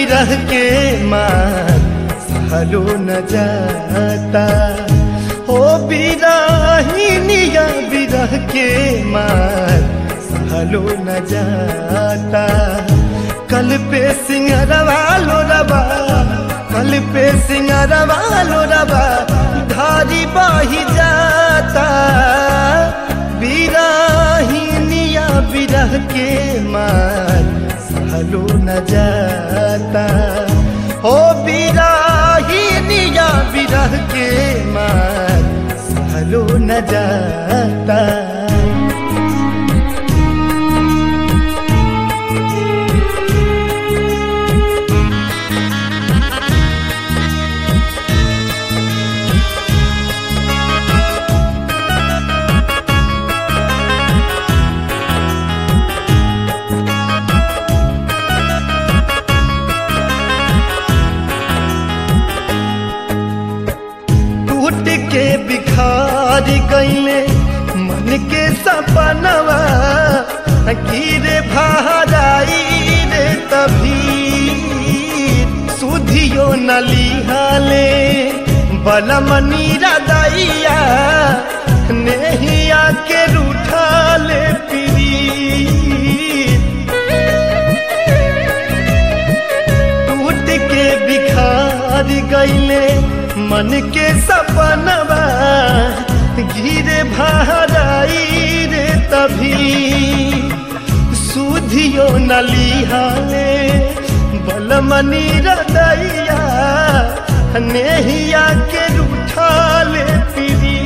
बिरह के मार सहलो न जाता हो बिरहिनिया बिरह के मार सहलो न जाता कल पे सिंगरवा लो रबा कल पे सिंगरवा लो रबा धारी बाही जाता बिरहिनिया बिरह के मार सहलो न जाता हो बिरहिनिया बिरह के मार सहलो न जाता टूट के बिखार गईले मन के सपनवा गिरे भाराई रे तभी सुधियो नलिहाले बलमनी रदैया नेहिया के रूठाले पिरी टूट के बिखार गईले मन के सपनवा गिरे भाराई रे तभी सुधियो नलिहाले बलमनी रदैया नेहिया के रूठाले पिरी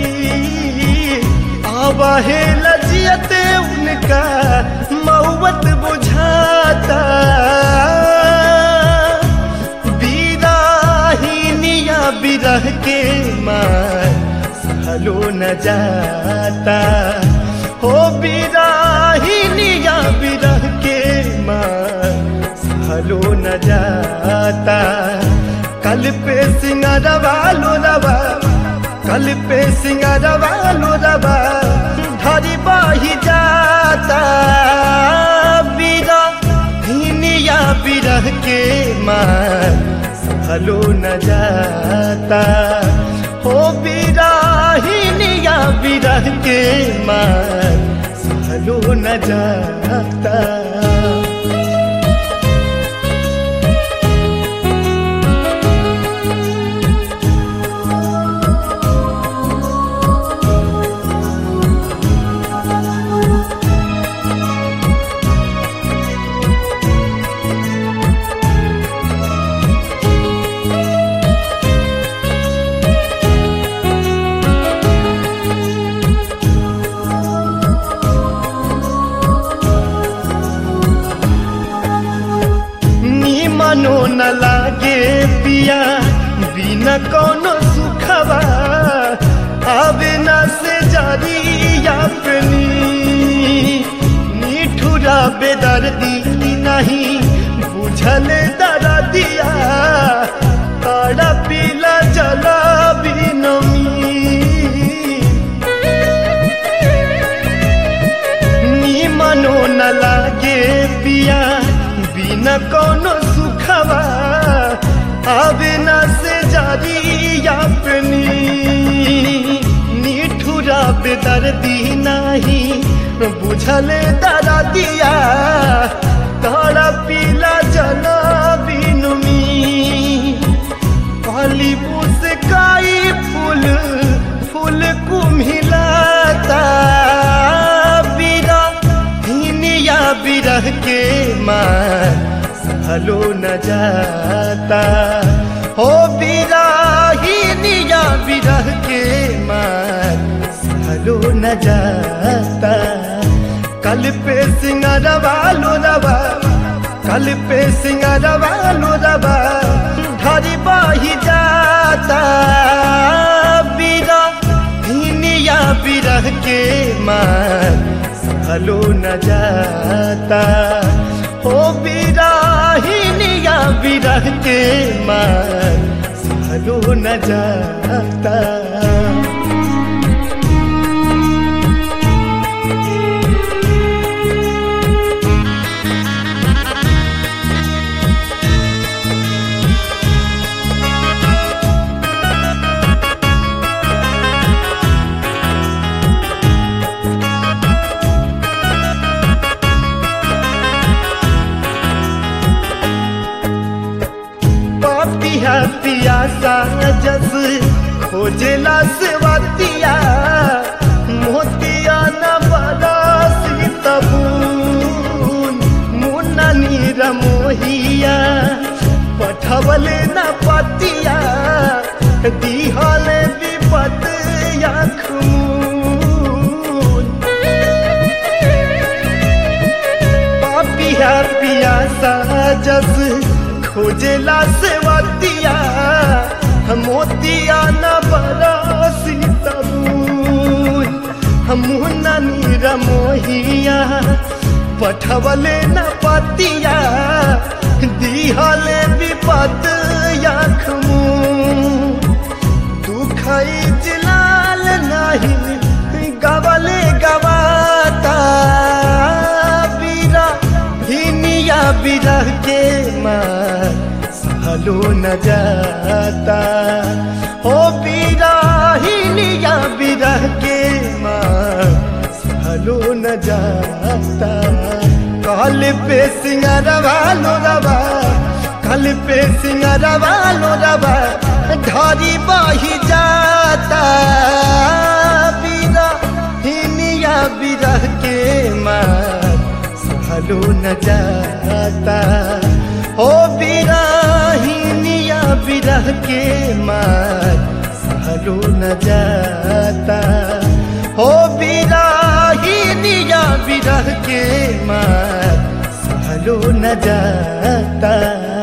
आवाहे लजियते उनका मऊवत बुझाता बिरहिनिया बिरह के मार सहलो न जाता हो बिरहिनिया बिरह के मार सहलो न जाता कल पे सिंगरवा लो रवा कल पे सिंगरवा लो रवा धरी बाही जाता बिरहिनिया बिरह के मार सहलो न जाता हो बिरहिनिया बिरह के मार सहलो न जाता मनो न लागे पिया बिना कोनो सुखवा आवे न से जारी अपनी निठुरा बेदर्दी नहीं बुझल दरा दिया तारा पीला जला बिनमी नी मनो न लागे पिया बिना कोनो सुखवा आवे न से जारी अपनी निठुरा बेदर्दी नाही बुझल दरा दिया तारा पीला जना बिनुमी काली मुस्काई फूल फूल कुम्हिलाता बिरा हिनिया बिरह के मार सहलो न जाता हो बिरा हिनिया बिरह के मार सहलो न जाता कल पे सिंगरवा लो रवा कल पे सिंगरवा लो रवा धरी बाही जाता बिरा हिनिया बिरह के मार सहलो न जाता हो बिराहिनिया बिरह के मार सहलो न जाता पियासा जस खोजेला सेवतिया मोतिया न बरसी तबून मुन्ना नीर मोहिया पठवले न पतिया दिहले विपत खून पापिया पियासा जस खोजेला सेवतिया मोतिया न बरसी तबून मुन्ना नीर मोहिया पठवले न पतिया दिहले विपत याखमू दुख जिलाल नहीं गवले गवाता बीरा हिनिया बिरह के मार सहलो न जाता ओ बीरा हिनिया बिरह के मार सहलो न जाता कल पे सिंगारवा लो रवा कल पे सिंगारवा लो रवा धरी बही जाता बीरा हिनिया बिरह के मार सहलो न जाता ओ बीरा हिनिया बिरह के मार सहलो न जाता ओ बीरा हिनिया बिरह के मार सहलो न जाता